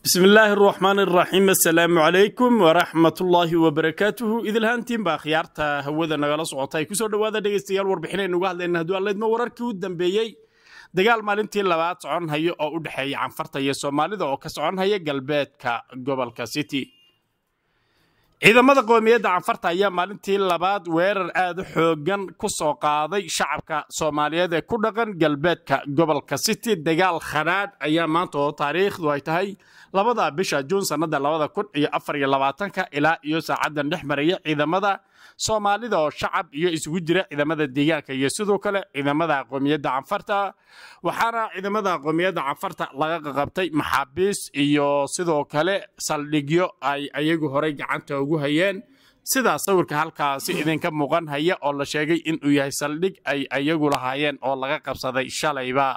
bismi illaahi araxmaan araxiim assalaamu calaykum waraxmatullaahi wabarakaatuhu idilhaantiin baa khiyaarta hawada nagala socota ay kusoo dhowaada dhegaystayaal warbixinaynu uga hadlayna hadduu allaydma wararkii u dambeeyey dagaal maalintii labaad socon haya oo u dhexeeya canfarta iyo soomaalida oo ka socon haya galbeedka gobolka city ciidamada qoomiyadda canfarta ayaa maalintii labaad weerar aad u xoogan ku soo qaaday shacabka soomaaliyeed ee ku dhaqan galbeedka gobolka city dagaal khanaadh ayaa maanta oo taariikhdu ay tahay labada bisha juun sannada labada kun iyo afar iyo labaatanka ilaa iyo saacadan dhex maraya ciidamada soomaalida oo shacab iyo isugu jira ciidamada deegaanka iyo sidoo kale ciidamada qoomiyadda canfarta waxaana ciidamada qoomiyadda canfarta laga qaqabtay maxaabiis iyo sidoo kale saldhigyo ay ayagu horey gacanta ugu hayeen sidaa sawirka halkaasi idinka muuqan haya oo la sheegay inuu yahay saldhig ay ayagu lahaayeen oo laga qabsaday shalayba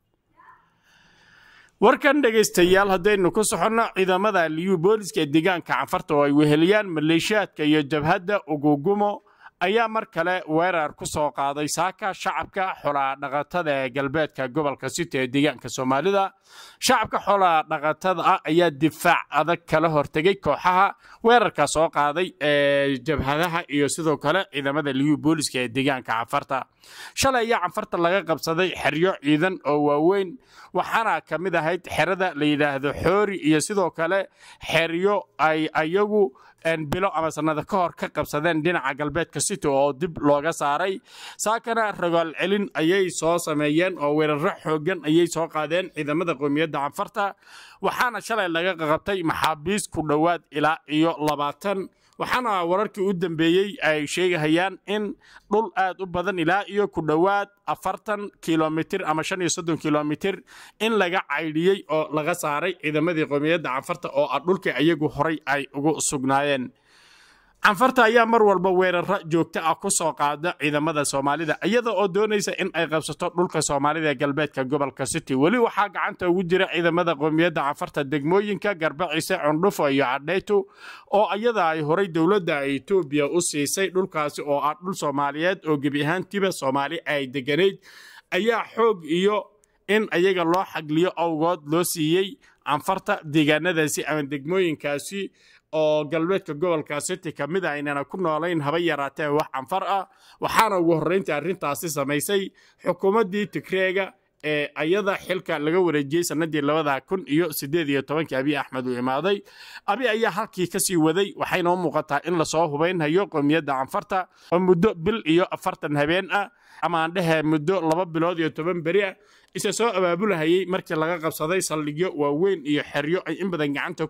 warkan dhegaystayaal haddaynu ku soconno ciidamada liyu booliska ee deegaanka canfarta oo ay weheliyaan maleeshiyaadka iyo jabhadda ugugumo ayaa mar kale weerar ku soo qaaday saaka shacabka xoladhaqatada ee galbeedka gobolka city ee deegaanka soomaalida shacabka xoladhaqatada ah ayaa difaac adag kala hortegay kooxaha weerarka soo qaaday ee jabhadaha iyo sidoo kale ciidamada liyu booliska ee deegaanka canfarta shalay ayaa canfarta laga qabsaday xeryo ciidan oo waaweyn waxaana ka mid ahayd xerada la yidhaahdo xoori iyo sidoo kale xeryo ay ayagu bilo ama sannada ka hor ka qabsadeen dhinaca galbeedka city oo dib looga saaray saakana rogaal celin ayay soo sameeyeen oo weeraro xoogan ayay soo qaadeen ciidamada qoomiyadda canfarta waxaana shalay laga qaqabtay maxaabiis ku dhowaad ilaa iyo labaatan waxaana wararkii u dambeeyey ay sheegahayaan in dhul aad u badan ilaa iyo ku dhowaad afartan kilomitir ama shan iyo soddon kilomitir in laga caydhiyey oo laga saaray ciidamadii qoomiyadda canfarta oo ah dhulkii ayagu horay ay ugu sugnaayeen canfarta ayaa mar walba weeraro joogto ah ku soo qaada ciidamada soomaalida iyada oo doonaysa in ay qabsato dhulka soomaalida ee galbeedka gobolka city weli waxaa gacanta ugu jira ciidamada qoomiyadda canfarta degmooyinka garbaciise cundhufo iyo cadhaytu oo iyada ay horay dowladda etoobiya u siisay dhulkaasi oo ah dhul soomaaliyeed oo gebi ahaantiiba soomaali ay deganayd ayaa xoog iyo in ayaga loo xagliyo awgood loo siiyey canfarta deegaanadaasi ama degmooyinkaasi oo galbeedka gobolka city ka mid a aynana ku noolayn haba yaraatee wax canfar ah waxaana ugu horrayntii arrintaasi samaysay xukuumaddii tigreega ee ayada xilka laga wareejiyey sannadii labada kun iyo siddeed iyo tobankii abiy axmed uu imaaday abi ayaa halkii kasii waday waxayna u muuqataa in lasoo hubaynhayo qoomiyadda canfarta oo muddo bil iyo afartan habeen ah ama aan dhehe muddo laba bilood iyo toban beri ah isa soo abaabulahayey markii laga qabsaday saldhigyo waaweyn iyo xeryo ay in badan gacanta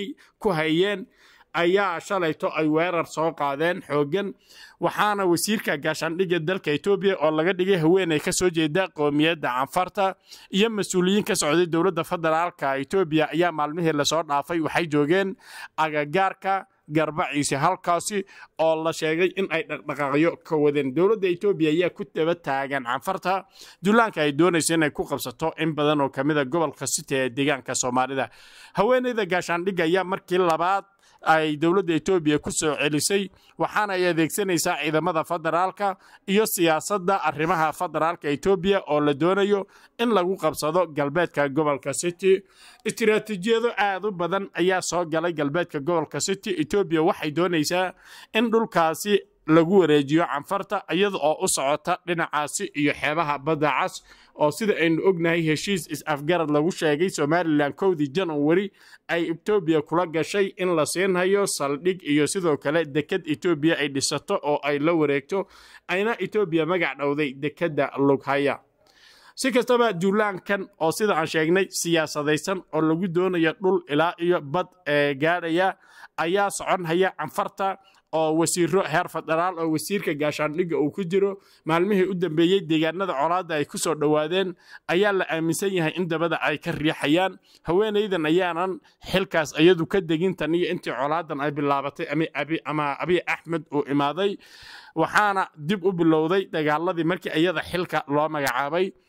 ku hayeen ayaa shalayto ay weerar soo qaadeen xooggan waxaana wasiirka gaashaandhigga dalka etoobiya oo laga dhigay haweeney ka soo jeeda qoomiyadda canfarta iyo mas-uuliyiin ka socday dowladda federaalka etoobiya ayaa maalmihii lasoo dhaafay waxay joogeen agagaarka garbaciise halkaasi oo la sheegay in ay dhaqdhaqaaqyo ka wadeen dowladda etoobiya ayaa ku daba taagan canfarta dullaanka ay doonaysa inay ku qabsato in badan oo kamida gobolka city ee deegaanka soomaalida haweeneyda gaashaandhigga ayaa markii labaad ay dowladda etoobiya ku soo celisay waxaana ay adeegsanaysaa ciidamada federaalka iyo siyaasadda arrimaha federaalka etoobiya oo la doonayo in lagu qabsado galbeedka gobolka city istiraatiijiyado aad u badan ayaa soo galay galbeedka gobolka city etoobiya waxay doonaysaa in dhulkaasi lagu wareejiyo canfarta iyada oo u socota dhinacaasi iyo xeebaha badda cas oo sida aynu ognahay heshiis is-afgarad lagu sheegay somalilan kowdii januari ay etoobiya kula gashay in la siinhayo saldhig iyo sidoo kale deked etoobiya ay dhisato oo ay la wareegto ayna etoobiya magac dhowday dekedda lughaya si kastaba duulaankan oo sida aan sheegnay siyaasadaysan oo lagu doonayo dhul ilaa iyo bad ee gaadhaya ayaa socon haya canfarta oo wasiiro heer federaal oo wasiirka gaashaandhigga uu ku jiro maalmihii u dambeeyey deegaanada colaadda ay ku soo dhowaadeen ayaa la aaminsan yahay in dabada ay ka riixayaan haweenaydan ayaanan xilkaas iyadu ka degin tan iyo intii colaadan ay bilaabatay ama abiy axmed uu imaaday waxaana dib u bilowday dagaaladii markii iyada xilka loo magacaabay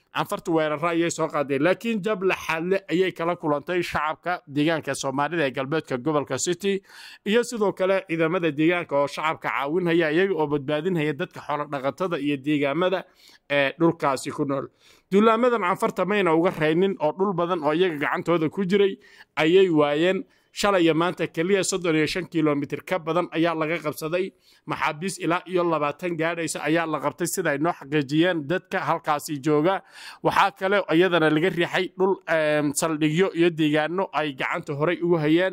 canfartu weeraro ayay soo qaadeen laakiin jab laxaadle ayay kala kulantay shacabka deegaanka soomaalida ee galbeedka gobolka city iyo sidoo kale ciidamada deegaanka oo shacabka caawinhaya iyaga oo badbaadinhaya dadka xoolodhaqatada iyo deegaamada ee dhulkaasi ku nool duulaamadan canfarta mayna uga raynin oo dhul badan oo iyaga gacantooda ku jiray ayay waayeen shalay iyo maanta keliya soddon iyo shan kilomitir ka badan ayaa laga qabsaday maxaabiis ilaa iyo labaatan gaadhaysa ayaa la qabtay sida ay noo xaqiijiyeen dadka halkaasi jooga waxaa kale iyadana laga riixay dhul saldhigyo iyo deegaano ay gacanta horey ugu hayeen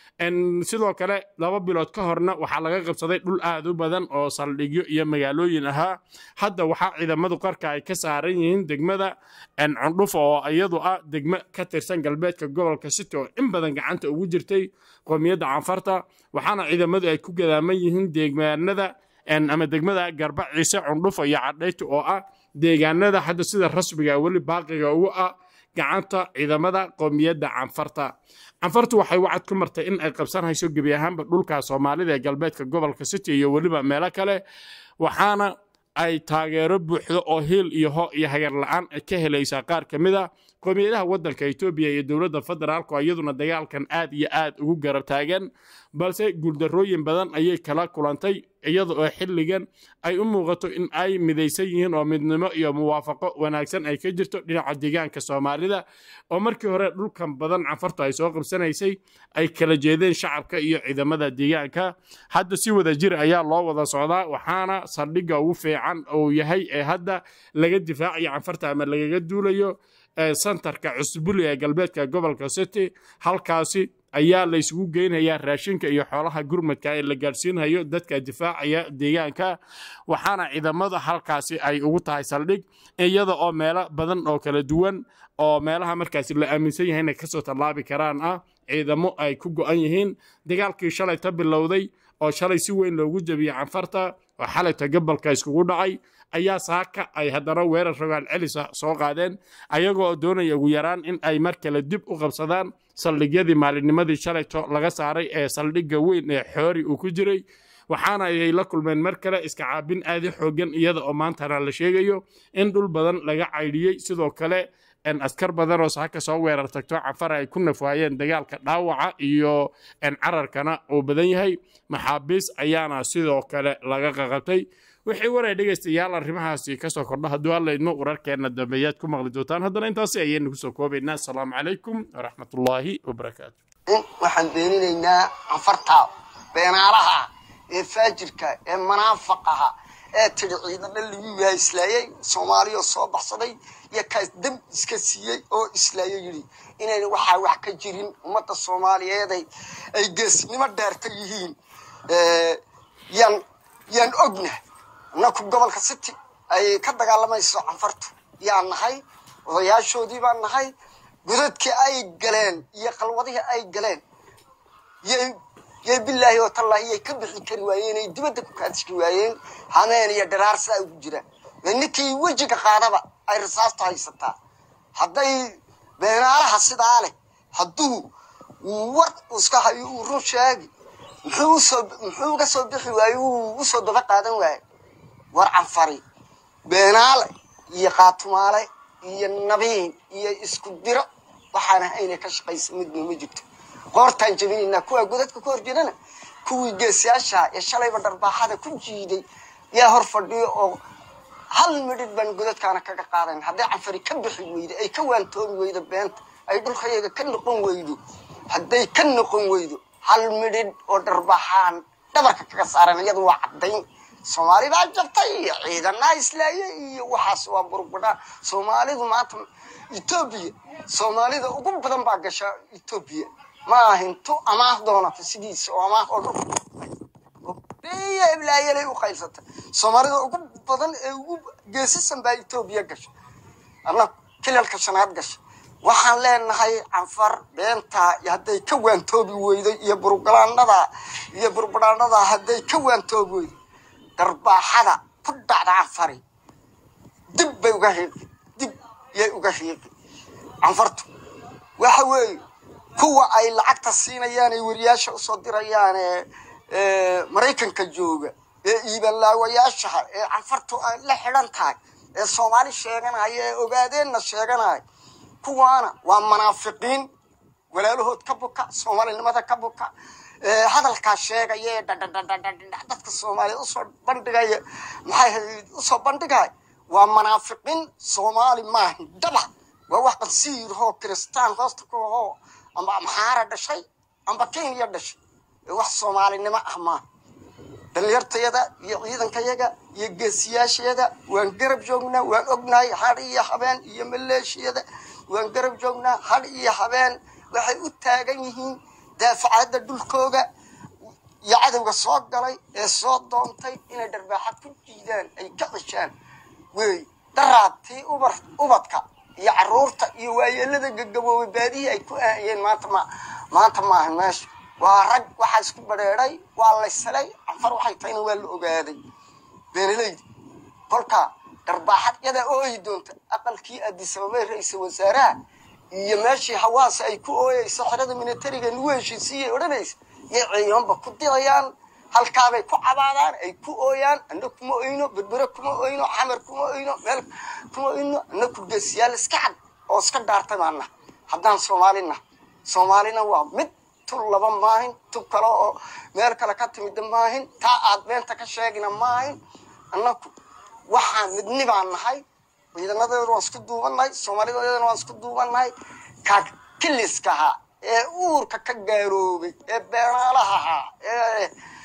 sidoo kale laba bilood ka horna waxaa laga qabsaday dhul aad u badan oo saldhigyo iyo magaalooyin ahaa hadda waxaa ciidamadu qarka ay ka saaran yihiin degmada cundhuf oo iyadu ah degmo ka tirsan galbeedka gobolka city oo in badan gacanta ugu jirtay qoomiyadda canfarta waxaana ciidamadu ay ku gadaaman yihiin deegaanada ama degmada garba ciise cundhufa iyo cadhayta oo ah deegaanada hadda sida rasmiga weli baaqiga ugu ah gacanta ciidamada qoomiyadda canfarta canfartu waxay wacad ku martay in ay qabsanhayso gebi ahaanba dhulka soomaalida ee galbeedka gobolka city iyo weliba meelo kale waxaana ay taageero buuxdo oo hiil iyo ho iyo hagar la-aan ka helaysaa qaar ka mid a qoomiyadaha waddanka etoobiya iyo dowladda federaalku iyaduna dagaalkan aad iyo aad ugu garab taagan balse guuldarrooyin badan ayay kala kulantay iyada oo xilligan ay u muuqato in ay midaysan yihiin oo midnimo iyo muwaafaqo wanaagsan ay ka jirto dhinaca deegaanka soomaalida oo markii hore dhulkan badan canfartu ay soo qabsanaysay ay kala jeedeen shacabka iyo ciidamada deegaanka hadda si wada jir ayaa loo wada socdaa waxaana saldhigga ugu fiican uu yahay ee hadda laga difaacayo canfarta ama lagaga duulayo santarka cusbuli ee galbeedka gobolka city halkaasi ayaa la isugu geynayaa raashinka iyo xoolaha gurmadka ee la gaadhsiinhayo dadka difaacaya deegaanka waxaana ciidamada halkaasi ay ugu tahay saldhig iyada oo meelo badan oo kala duwan oo meelaha markaasi la aaminsan yahay inay kasoo tallaabi karaan ah ciidamo ay ku go'an yihiin dagaalkii shalay ta bilowday oo shalay si weyn loogu jebiyey canfarta oo xalayta gobolka iskugu dhacay ayaa saaka ay haddana weerar rogaal celisa soo qaadeen ayagoo doonaya ugu yaraan in ay mar kale dib u qabsadaan saldhigyadii maalinnimadii shalayto laga saaray ee saldhigga weyn ee xoori uu ku jiray waxaana ay la kulmeen mar kale iska caabin aadi xoogan iyada oo maantana la sheegayo in dhul badan laga caydhiyey sidoo kale askar badan oo saaka soo weerar tagto canfar ay ku nafwaayeen dagaalka dhaawaca iyo cararkana uu badan yahay maxaabiis ayaana sidoo kale laga qaqabtay wixii waray dhegaystayaal arrimahaasi kasoo kordha hadduu allaydmo wararkeenna dambeeyaad ku maqli doontaan haddana intaasi ayaynu kusoo koobaynaa asalaamu calaykum waraxmatullaahi wabarakaatu waxaan beeninaynaa canfarta beenaalaha ee faajirka ee manaafaqaha ee tidhi ciidana lagu waayislaayey soomaaliya soo baxsaday iyo kaas dam iska siiyey oo islaayo yidhi inayna waxaa wax ka jirin ummadda soomaaliyeeday ay geesnimo dheerta yihiin yaan yaan ogna annaku gobolka city ay ka dagaalamayso canfartu yaan nahay odayaashoodii baan nahay godadkii ay galeen iyo qalwadihii ay galeen yay yay bilaahi oo tallaahi yay ka bixi kari waayeen ay dibadda ku kaadishki waayeen hameen iyo dharaar sidaa ugu jiraan ninkii wejiga qaadaba ay risaastu haysataa hadday beenaalaha sidaa leh hadduu war iska hayo uu run sheegi muxuu usoo muxuu uga soo bixi waaye uu usoo daba qaadan waaye war canfari beenaale iyo qaatumaale iyo nabiin iyo isku diro waxaan ahayna ka shaqaysa midna ma jirto qoortaan jabinaynaa kuwaa godadka ku hor jirana kuwii geesiyaasha ee shalayba dharbaaxada ku jiiday yaa hor fadhiyo oo hal midhid baan godadkaana kaga qaadayn hadday canfari ka bixi weydo ay ka waantoomi weydo beenta ay dhulkayaga ka noqon weydo hadday ka noqon weydo hal midhidh oo dharbaaxaan dhabarka kaga saaran iyadu waa caddayn soomaali baa jabtay iyo ciidanaa islaaye iyo waxaas waa burbudhaa soomaalidu maanta etoobiya soomaalida ugu badan baa gasha etoobiya ma ahinto amaah doonata sidiisa oo amaah oo dhan iblaayalay u qaybsata soomaalida ugu badan ee ugu geesisan baa etoobiya gasha anna kilalka shanaad gasha waxaan leenahay canfar beentaa hadday ka waantoobi weydo iyo burgalaanada iyo burbudhaanada hadday ka waantoobi weydo darbaaxada ku dhacda canfari dib bay uga riiqi dib yay uga riiqi canfartu waxa weeye kuwa ay lacagta siinayaan ay wariyaasha usoo dirayaan ee maraykanka jooga ee iibanlaawayaashaha ee canfartu ay la xidhan tahay ee soomaali sheeganaya ee ogaadeenna sheeganaya kuwaana waa munaafiqiin walaalahood ka buka soomaalinimada ka buka hadalkaa sheegaya ee dhadhadhadhadha dadka soomaaliyeed usoo bandhigaya maxay usoo bandhigaya waa munaafiqiin soomaali maahan daba waa wax qansiirahoo kiristaan hoosta ku ahoo amba amxaara dhashay amba kenya dhashay ee wax soomaalinimo ah maaha dhalinyartayada iyo ciidankayaga iyo geesiyaashayada waan garab joognaa waan ognahay had iyo habeen iyo maleeshiyada waan garab joognaa had iyo habeen waxay u taagan yihiin daafacadda dhulkooga iyo cadowga soo galay ee soo doontay inay dharbaaxa ku jiidaan ay ka ceshaan wey daraabtii ubar ubadka iyo caruurta iyo waayeelada gagaboobay baadihii ay ku aayeen maanta ma maanta maaha meesha waa rag waxaa isku badheedhay waa laysalay canfar waxay tahayna waa la ogaaday beenaleyda kolka dharbaaxad yadaa ooyi doonta aqalkii adisababay ra-iisal wasaaraha iyo meeshii hawaasa ay ku ooyeyso xerada militariga lagu heshiisiiyay odhanaysa yay ciidanba ku dirayaan halkaabay ku cabaadaan ay ku ooyaan ana kuma oyno berbere kuma oyno xamar kuma oyno meel kuma oyno ana kurgeesiyaal iska cad oo iska dhaartay baana haddaan soomaalina soomaalina waa mid tul laba maahin tub kale oo meel kale ka timida maahin taa aad beenta ka sheegina maahin annaku waxaan midni baan nahay ciidanadeedu waan isku duubannahay soomaalidadeedana waan isku duubannahay ka kiliskahaa ee uurka ka gaaroobay ee beenaalahahaa ee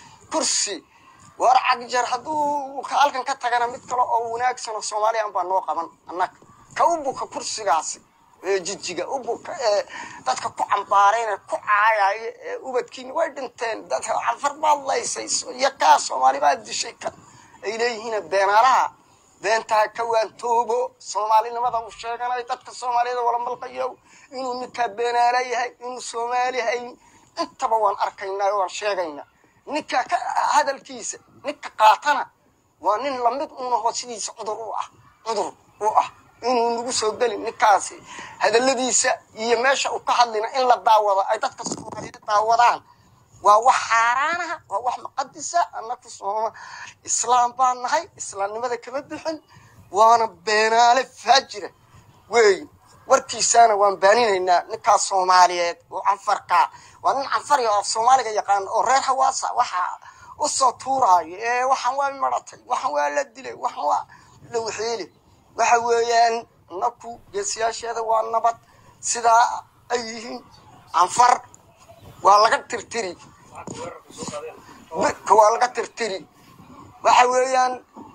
kursi war cagjar hadduu halkan ka tagana mid kale oo wanaagsan oo soomaaliyan baa noo qaban annaga ka u buka kursigaasi ee jijiga u buka ee dadka ku cambaarayna ku caayaya ee ubadkiina way dhinteen dadka canfar baad laysay iyo kaa soomaali baad dishay kan ay leeyihiin beenaalaha beentaa ka waantoobo soomaalinimada uu sheeganay dadka soomaaliyada wala malqayo inuu ninkaa beenaala yahay inuu soomaali hayn intaba waan arkaynaa waan sheegaynaa ninka ka hadalkiisa ninka qaatana waa nin lamid unaho sidiisa cudur u ah cudur u ah inuu nagu soo gelin ninkaasi hadaladiisa iyo meesha uu ka hadlina in la daawado ay dadka soomaaliyeed daawadaan waa wax xaaraanaha waa wax muqadisa annaku sooma islaam baan nahay islaamnimada kama bixin waana beenaale faajira weey warkiisaana waan baaninaynaa ninkaas soomaaliyeed oo canfarkaa waa nin canfariya oo soomaaliga yaqaan oo reer hawaasa waxaa usoo tuuraayo ee waxaan waa maratay waxaan waa la dilay waxaan waa la waxeeli waxa weeyaan naku geesiyaasheeda waa nabad sidaa ay yihiin canfar waa laga tirtiri midka waa laga tirtiri waxa weeyaan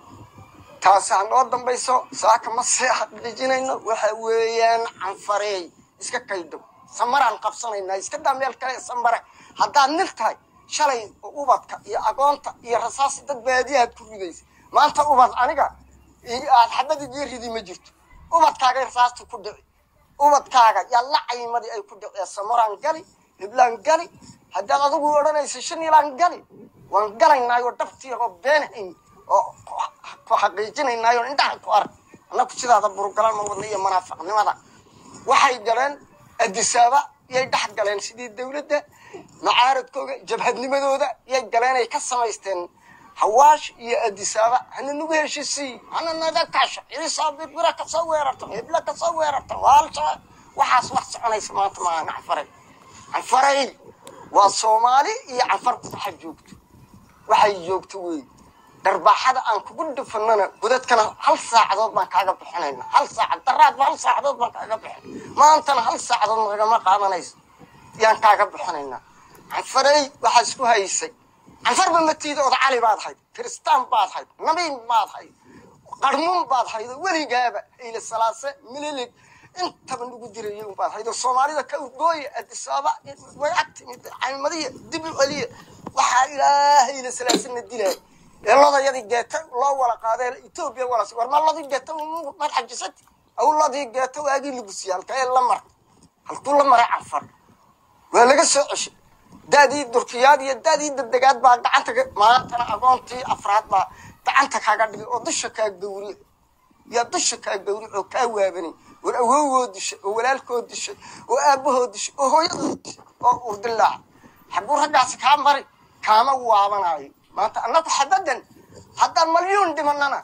taasi ha noo dambayso saaka ma see xaqiijinayno waxa weeyaan canfareey iska kaydhow samaraan qabsanaynaa iska daa meel kale samare haddaad nin tahay shalay ubadka iyo agoonta iyo rasaasi dad baadiyahaad ku ridaysa maanta ubad aniga aad xabad igii ridi ma jirto ubadkaagay rasaasti ku dhici ubadkaaga yaa la caymadii ay ku dhicee samaraan gali hiblaan gali haddaad adigu odhanaysa shan ilaan gali waan galaynaayoo dhabtiioo beenhayn oo ku xaqiijinaynaayoo indhaha ku arag annaku sidaada burugalan ma wadna iyo munaafiqnimada waxay galeen adisaaba yay dhex galeen sidii dawladda macaaradkooga jabhadnimadooda yay galeen ay ka samaysteen hawaash iyo adisaaba hana nagu heshisiiy hana naga kasho ciisaa birbira kasoo weerarta hebla kasoo weerarta waalsha waxaas wax soconaysa maanta maaha canfaray canfaray waa soomaali iyo canfar waxa joogto waxay joogto wey dharbaaxada aan kugu dhufanana godadkana hal saacadood baan kaaga bixinayna hal saacad daraadba hal saacadood baan kaaga bixin maantana hal saacadood nagama qaadanayso yaan kaaga bixinaynaa canfarey waxaa isku haysay canfarba matiida oda cali baad hayd kiristaan baad hayd nabiin baad hayd qarmuun baad hayd weligaaba hayle salaase mililig intaba nagu diraya baad hayd oo soomaalida ka urgooya adisaaba way ag timid caymadiya dib u celiya waxaa ilaahayla salaasana dilaya ee lodayadii geeta loo wala qaadee etoobiya walas war ma ladii geeta maad xajisati aw ladii geeta waagii lagusiya halkee la mar halkuu la maray canfar waa laga soo ceshay daadii durkiyaad iyo daadii dedegaad baa gacanta maantana agoontii afraad baa gacanta kaaga dhigay oo dusha kaa gawri yaa dusha kaa gawri oo kaa waabanay war awowgoo dishay oo walaalkoo dishay oo aabahoo dishay oo hooyadoo dishay oo urdilaac xagguu raggaasi kaa mari kaama waabanayo maanta annagu xabadan haddaan malyuun dhimanana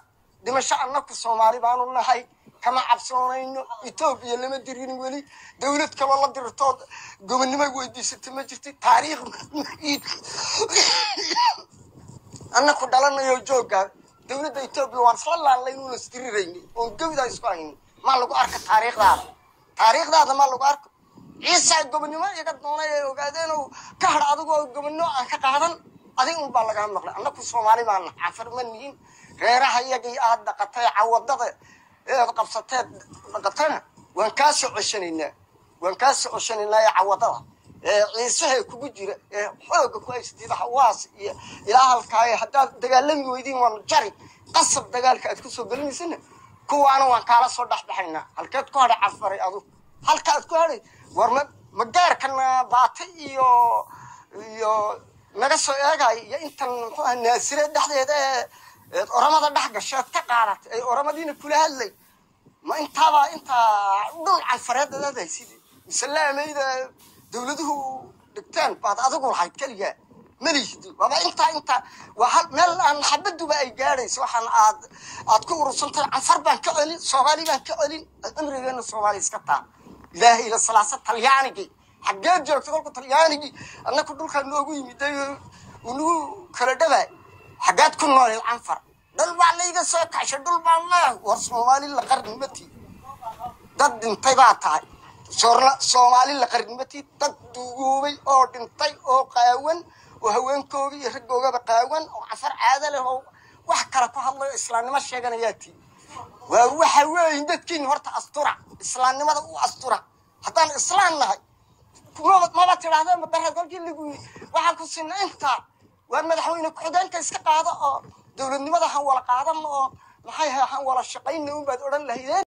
dhimasho annaku soomaali baanu nahay kama cabsoonayno etoobiya lama dirin weli dowlad kaloo la dirtood gobonnimo weydiisata ma jirti taariikh annaku dhalanayo jooga dowladda etoobiya waan isla laallay inuuna isdirirayni oon gawdaa isku hayni maa lagu arka taariikhdaada taariikhdaada maa lagu arko ciisaa gobonnimo iga doonay ay ogaadeen oo ka hadh adigoo gobonnimo aan ka qaadan adig un baa lagaa maqlay annaku soomaali baana cafar ma nihin reeraha iyagii aad dhaqatay cawadada eed qabsateed dhaqatana waan kaa soo ceshanaynaa waan kaa soo ceshanaynaa ee cawadada ee ciisaha kugu jira ee xooga ku haystid hawaas iyo ilaa halkaaye haddaad dagaalami weydiin waan jari qasab dagaalka aad kusoo gelinaysana kuwaana waan kaala soo dhexbaxaynaa halkeed ku hadhay cafaray adu halka aad ku hadhay war ma ma gaarkana baata iyo iyo naga soo eegay iyo intan muxuu aha naasire dhexdeeda ee eed oramada dhex gasheed ka qaadatay ay oramadiina kula hadlay ma intaabaa intaa dhul canfareed adaad haysid mise laamayda dowladuhu dhigteen baad adigu lahayd keligaa malihdi waaba intaa intaa waa hal meel aan xabaduba ay gaadhayso waxaan aad aad ku urursantay canfar baan ka celin soomaali baan ka celin cimrigeena soomaali iska taa ilaahay ila salaasa talyaanigii xaggeed joogta kolku talyaanigii annaku dhulkaa noogu yimiday unagu kala dhabaay xaggaad ku noolay canfar dhul baa layga soo kacshay dhul baan leeh war soomaali la qarnimatii dad dhintay baa tahay soorla- soomaali la qarnimatii dad duugoobay oo dhintay oo qaawan oo haweenkooga iyo raggoogaba qaawan oo canfar caada leh oo wax kale ku hadlayo islaamnimo sheeganayaa tii waa waxa weeye dadkiin horta astura islaamnimada u astura haddaan islaam nahay maba maba tidhahdeen madareed kolkii lagu yii waxaan ku sinna intaa waa madaxweyne ku-xigeenka iska qaado oo dowladnimada han wala qaadan oo maxay ahay han wala shaqayna unbaad odhan lahaydeen